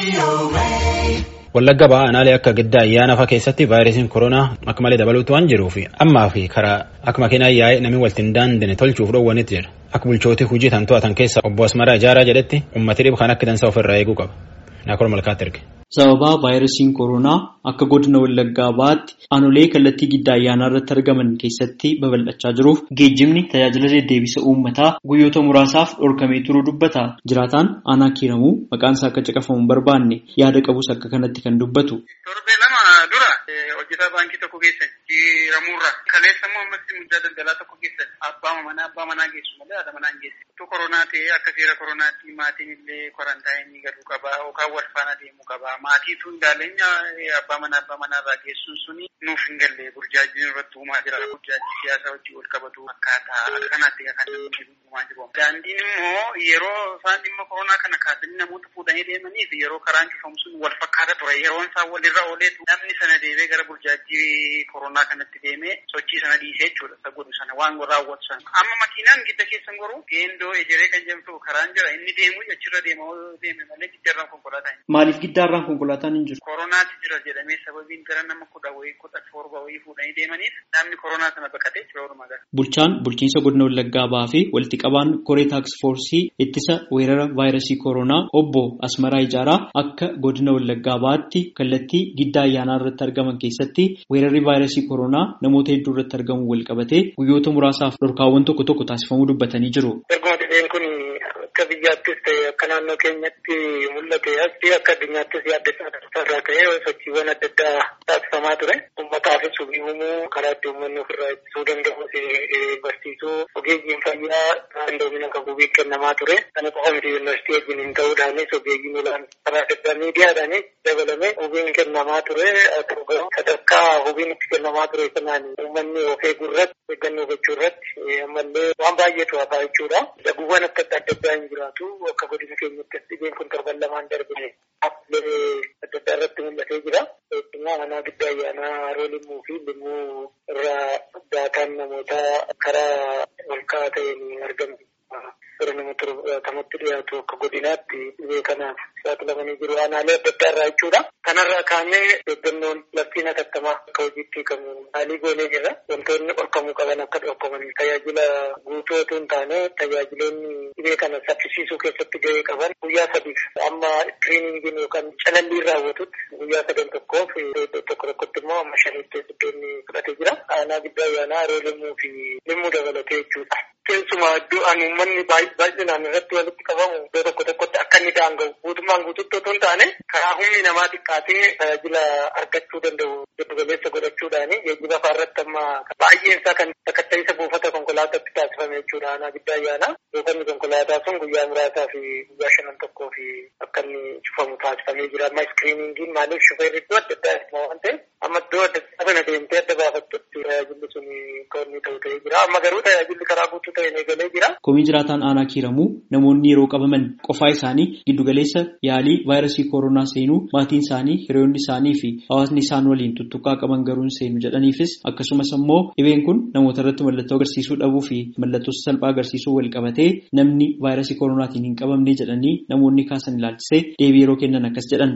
Wallagga ba'aa aanaalee akka giddaa ayyaana fa'aa keessatti vaayirasiin koronaa akka malee dabaluutu waan jiruuf ammaa fi karaa akka makiinaa yaa'ee namni walitti hin daandine tolchuuf dhoowwanitti jira. Akka bulchootii hojii tan to'atan keessa obbo Asmaraa Ijaaraa jedhetti ummati dhibu kan akka dansaa ofirraa eeguu qaba. Naakol Malkaatti erge. Sababa vaayirasiin koronaa akka godina Wallaggaa ba'aatti aanolee kallattii giddaa ayyaanaa irratti argaman keessatti babal'achaa jiruuf geejjibni tajaajila deddeebisa uummataa guyyoota muraasaaf dhorkamee turuu dubbata. Jiraataan aanaa kiiramuu maqaan isaa akka caqafamu hin barbaanne yaada qabus akka kanatti kan dubbatu. Torbee lama dura hojjetaa baankii tokko keessa kiiramuurra kaleessa immoo ammas muddaa daldalaa tokko keessa abbaa manaa abbaa manaa geessu malee haadha manaa hin geessu. Tu koronaa ta'ee akka seera koronaatti maatiin illee kwarantaayinii galuu qabaa yookaan wal faana deemuu qabaa. Maatiitu hin daaleenya abbaa manaa abbaa manaa irraa geessuun suni nuuf hin galle burjaajiin irratti uumaa jira. Burjaajii siyaasaa wajjin wal qabatu akkaataa akkanaatti kan namni uumaa jiru. Daandiin immoo yeroo isaan dhimma koronaa kana kaasanii namoota fuudhanii deemanii fi yeroo karaan cufamu sun wal fakkaata ture. Yeroon isaan walirra ooleetu namni sana deemee gara burjaajii koronaa kanatti deemee sochii sana dhiisee jechuudha. Isa godhu sana waan raawwatu sana. Amma makiinaan gidda keessan goruu geendoo ejeree kan jedhamtu karaan jira inni deemu achirra deema deeme malee giddarraan konkolaataa hin Maaliif giddaarraan konkolaataan hin jiru? Koronaatti jira jedhamee sababiin gara nama kudha wayii kudha torba wayii fuudhanii deemaniif namni koronaa sana baqatee jira walumaa gala. Bulchaan bulchiinsa godina Wallaggaa ba'aa fi walitti qabaan koree taaks foorsii ittisa weerara vaayirasii koronaa obbo Asmaraa Ijaaraa akka godina Wallaggaa ba'aatti kallattii giddaa ayyaanaa irratti argaman keessatti weerarri vaayirasii koronaa namoota hedduu irratti argamu wal qabatee guyyoota muraasaaf dhorkaawwan tokko tokko taasifamuu dubbatanii jiru. Erguma dhibeen kun akka biyyaattis ta'e akka naannoo keenyatti mul'ate asii akka addunyaattis yaaddeessaa irraa ta'e sochiiwwan adda addaa taasifamaa ture. Uummataafis hubii uumuu karaa itti uummanni ofirraa ittisuu danda'u barsiisuu ogeeyyiin fayyaa qindoomina qabu kennamaa ture. Kana qofa miti yuunivarsiitii wajjin hin ta'uudhaanis ogeeyyiin olaanoo karaa adda addaa miidiyaadhaanis dabalame hubiin kennamaa ture. Sadarkaa hubiin itti kennamaa ture sanaan uummanni of eeguu irratti eeggannoo gochuu irratti ammallee waan baay'eetu hafaa jechuudha. Daguuwwan akka adda addaa hin jiraatu akka godina keenyatti dhibeen kun torban lamaan darbine haflee adda addaa irratti mul'atee jira. Keessumaa manaa giddaa ayyaanaa haroo limmuu fi limmuu irraa daataan namoota karaa ol ka'aa ta'een argamu. Gara nama torbatamatti dhiyaatu akka godinaatti dhibee kanaaf saaxilamanii jiru aanaalee adda addaa irraa jechuudha. Kanarraa kaanee eeggannoon labsiin hatattamaa akka hojiitti hiikamu haalii goonee jirra. Wantoonni dhorkamuu qaban akka dhorkaman tajaajila guutuu otoo hin taane tajaajiloonni dhibee kana saffisiisuu keessatti gahee qaban guyyaa sadiif amma iskiriiningiin yookaan calalliin raawwatutti guyyaa sadan tokkoof tokko tokkotti immoo amma shanitti iddoonni fudhatee jira. Aanaa giddaa ayyaanaa haroo limmuu fi limmuu dabalatee jechuudha. Keessumaa iddoo ani uummanni baay'inaan irratti walitti qabamu iddoo tokko tokkotti akka inni daanga'u guutummaan guututti otoo hin taane karaa humni namaa xiqqaatee tajaajila argachuu danda'u giddu galeessa godhachuudhaani geejjiba fa'aa irratti amma baay'een isaa kan sakatta'isa buufata konkolaataatti taasifame jechuudha aanaa giddaa ayyaanaa buufanni konkolaataa sun guyyaa muraasaa fi guyyaa shanan tokkoo fi akka inni cufamu taasifamee jira amma iskiriiningiin maaliif shufeerri iddoo adda addaa waan ta'eef amma iddoo adda addaa sana deemtee adda baafattutti tajaajilli sun kan inni ta'u ta'ee jira amma garuu tajaajilli karaa guutuu ta'een eegalee jira. Komii jiraataan aanaa kiiramuu namoonni yeroo qabaman qofaa isaanii giddugaleessa yaalii vaayirasii koronaa seenuu maatiin isaanii hiriyoonni isaanii fi hawaasni isaan waliin tuttuqqaa qaban garuu hin seenu jedhaniifis akkasumas immoo dhibeen kun namoota irratti mallattoo agarsiisuu dhabuu fi mallattoo salphaa agarsiisuu wal qabatee namni vaayirasii koronaatiin hin qabamne jedhanii namoonni kaasan ilaalchisee deebii yeroo kennan akkas jedhan.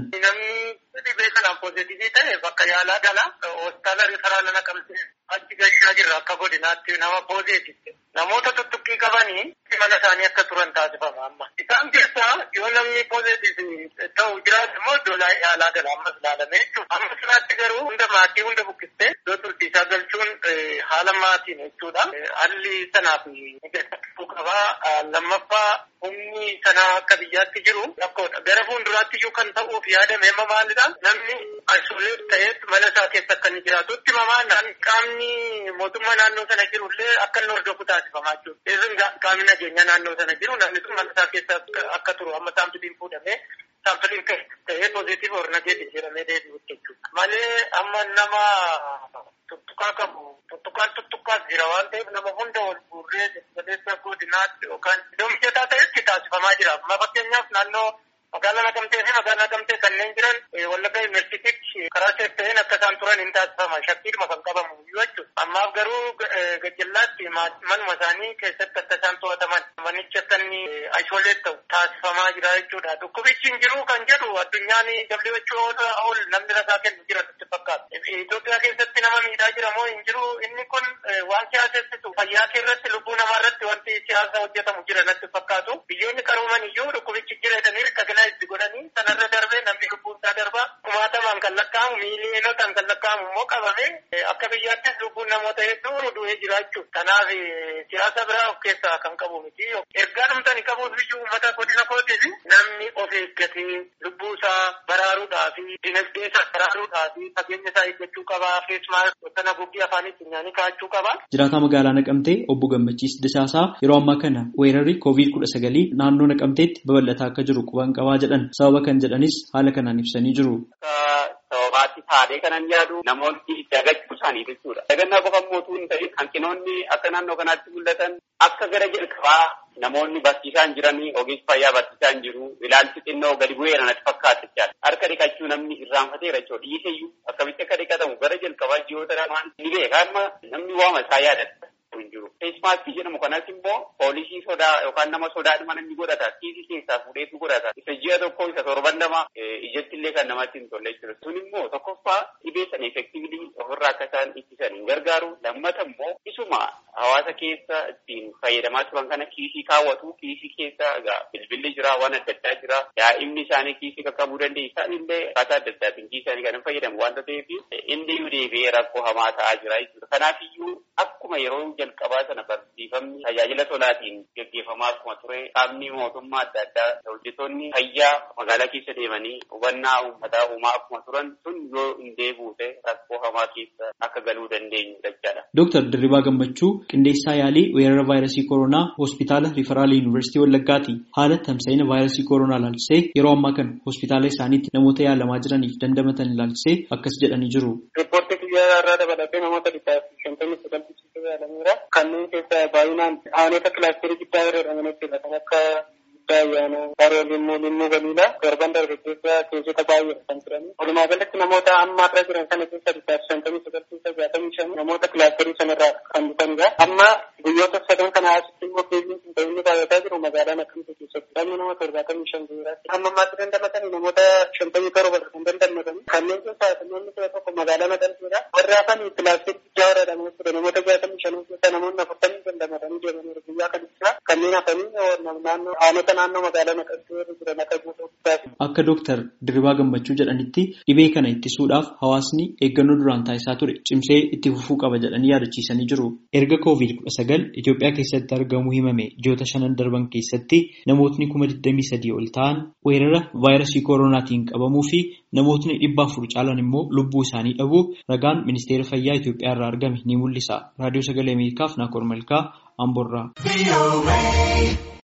dhibee kanaan poozitivii ta'e bakka yaalaa gala hospitaala riifaraala naqamtee achi gashaa jirra akka godinaatti nama poozeetitti. Namoota tuttuqqii qabanii mana isaanii akka turan taasifama amma. Isaan keessaa yoo namni poozeetiif ta'u jiraate immoo iddoo yaalaa gala ammas ilaalame jechuudha. Amma sanaatti garuu hunda maatii hunda bukkistee iddoo turtiisaa galchuun haala maatiin jechuudha. Haalli sanaaf mijaa'uu qabaa. Lammaffaa humni sanaa akka biyyaatti jiru rakkoodha. Gara fuulduraatti iyyuu kan ta'uuf yaadame amma maalidha? Namni isoleet ta'ee mana isaa keessa akka inni jiraatutti mamaa qaamni mootummaa naannoo sana jirullee akka inni hordofu taasifamaa jiru. Isin qaamni nageenyaa naannoo sana jiru namni sun mana isaa keessa akka turu amma saampiliin fuudhamee saampiliin ta'ee pozitiif or nageetiin jedhamee deebi'utti jechuudha. Malee amma nama tuttuqaa qabu tuttuqaan tuttuqaas jira waan ta'eef nama hunda wal guurree galeessa godinaatti yookaan iddoo mijataa ta'etti taasifamaa jira. Amma fakkeenyaaf naannoo magaalaa naqamtee fi magaalaa naqamtee kanneen jiran wallagga yuunivarsiitiitti karaa seef ta'een akka isaan turan hin taasifama. Shakkiidhuma kan qabamu yoo jechuudha. Ammaaf garuu gajjallaatti manuma isaanii keessatti akka isaan to'ataman manicha akka inni aishooleet ta'u taasifamaa jira jechuudha. Dhukkubichi hin jiru kan jedhu addunyaan WHO ol namni rasaa kennu jira nutti fakkaata. Itoophiyaa keessatti nama miidhaa jira moo hin jiru inni kun waan siyaasessitu fayyaa irratti lubbuu namaa irratti wanti siyaasa hojjetamu jira natti fakkaatu. Biyyoonni qarooman iyyuu dhukkubichi jira jedhanii rikkagina itti godhanii sanarra darbee namni lubbuun isaa darba kumaatamaan kan lakkaa'amu miiliyonotaan kan lakkaa'amu immoo qabame akka biyyaattis lubbuun namoota hedduu du'ee jira jechuudha. Kanaaf siyaasa biraa of keessaa kan qabu miti. Ergaa dhumtani qabuuf biyyuu uummata godina kootiif namni of eeggatee lubbuu isaa baraaruudhaa fi dinagdee isaa baraaruudhaa fi fageenya isaa eeggachuu qaba. Feesmaa sana guggii afaanitti nyaanii kaa'achuu qaba. Jiraataa magaalaa Naqamtee obbo Gammachiis Disaasaa yeroo ammaa kana weerarri koovid kudha sagalii naannoo Naqamteetti babal'ataa akka jiru quban qabaa jedhan sababa kan jedhanis haala kanaan ibsanii jiru. Sababaatti taatee kanan yaadu namoonni dagachuu isaanii jechuudha. Dagannaa qofa mootuu hin ta'in hanqinoonni akka naannoo kanaatti mul'atan akka gara jalqabaa namoonni barsiisaan jiranii ogeessi fayyaa barsiisaan jiru ilaalchi xinnoo gadi bu'eera natti fakkaata jechaadha. Harka dhiqachuu namni irraanfateera jechuudha. Dhiiseyyuu akkamitti akka dhiqatamu gara jalqabaa ji'oota lamaan ni beeka amma namni waama isaa yaadata. hin jiru. Feesmaaskii jedhamu kanas immoo poolisii sodaa yookaan nama sodaadhuma namni godhata. Kiisii keessaa fuudheetu godhata. Isa ji'a tokko isa torban lama ijatti illee kan namatti hin tolle jechuudha. Sun immoo tokkoffaa dhibee sana effektiivlii ofirraa akka isaan ittisan hin gargaaru. Lammata immoo isuma hawaasa keessa ittiin fayyadamaa turan kana kiisii kaawwatu. Kiisii keessa egaa bilbilli jira waan adda addaa jira. Daa'imni isaanii kiisii qaqqabuu dandeenya. Isaan illee akkaataa adda addaatiin kiisii isaanii kan hin fayyadamu waan ta'eef inni iyyuu deebi'ee rakkoo hamaa ta'aa jira jechuudha. Kanaafiyyuu akkuma yeroo jalqabaa sana barsiifamni tajaajila tolaatiin gaggeeffamaa akkuma ture qaamni mootummaa adda addaa hojjettoonni fayyaa magaalaa keessa deemanii hubannaa uummataa uumaa akkuma turan sun yoo hin deebi'ute rakkoo hamaa keessa akka galuu dandeenyu jechaadha. Dooktar Dirribaa Gammachuu qindeessaa yaalii weerara vaayirasii koronaa hospitaala Riferaal Yuunivarsiitii Wallaggaati. Haala tamsa'ina vaayirasii koronaa ilaalchisee yeroo ammaa kana hospitaala isaaniitti namoota yaalamaa jiraniif dandamatan ilaalchisee akkas jedhanii jiru. Riippoortii guyyaa irraa dabalatee namoota dhibbaaf shantamii sagaltii yaalameera. Kanneen keessaa baay'inaan aanota kilaasterii guddaa irra jedhaman jechuudha. Kan akka guddaa ayyaana haroo limmuu limmuu galiidha. Darban darbe keessa keessota baay'ee kan turani. Walumaa galatti namoota amma irra jiran kana keessa dhibbaaf shantamii sagaltii jaatamii shan namoota kilaasterii sanarraa kan dhufanidha. Amma guyyoota sadan kana asitti immoo keessiin kun ta'inni baay'ataa jiru magaalaa Naqamtee keessatti. Namni nama torbaatamii shan jiraatti. Amma ammaatti dandamatanii namoota shantamii torba kan dandamatanii. Kanneen keessaa namoonni kudha tokko magaalaa Naqamteedha. Warri hafan kilaasterii guddaa irra jedhamu jechuudha. Namoota jaatamii shan keessa namoonni afurtamii dandamatanii deemaniiru guyyaa kan ibsaa. Kanneen hafanii naannoo aanota naannoo magaalaa Naqamtee irra jiran akka guutuu guddaa. Akka Dooktar Dirribaa Gammachuu jedhanitti dhibee kana ittisuudhaaf hawaasni eeggannoo duraan taasisaa ture cimsee itti fufuu qaba jedhanii yaadachiisanii jiru. Erga koovid kudha sagal Itoophiyaa keessatti argamuu himame ji'oota shanan darban keessatti namootni kuma digdamii sadii ol ta'an weerara vaayirasii koronaatiin qabamuu fi namootni dhibba afur caalan immoo lubbuu isaanii dhabuu ragaan ministeera fayyaa Itoophiyaa irraa argame ni mul'isa. Raadiyoo sagalee Ameerikaaf Naakoor Malkaa Amboorraa.